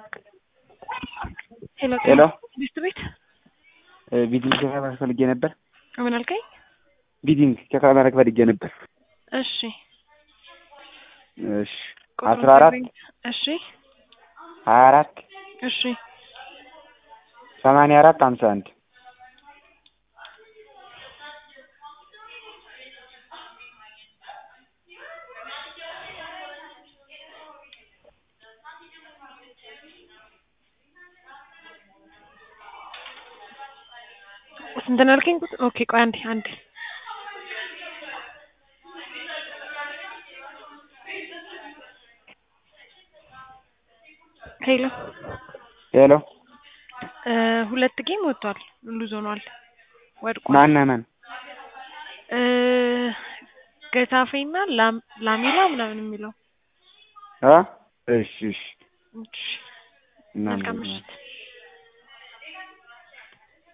ሄሎ ሄሎ ሚስት ቤት ቢዲንግ ከማድረግ ፈልጌ ነበር። ምን አልከኝ? ቢዲንግ ከማድረግ ፈልጌ ነበር። እሺ እሺ ቁጥሩን አስራ አራት ንገረኝ። እሺ ሀያ አራት እሺ ሰማንያ አራት ሀምሳ አንድ ስንት ነው ያልከኝ? ቁጥር ኦኬ ቆይ አንዴ አንዴ ሄሎ ሄሎ እ ሁለት ጌም ወጥቷል። ሉዝ ሆኗል፣ ወድቋል። ማና ማን? እ ገታፌ እና ላም- ላሜላ ምናምን የሚለው አ እሺ እሺ እሺ፣ እና መልካም ምሽት።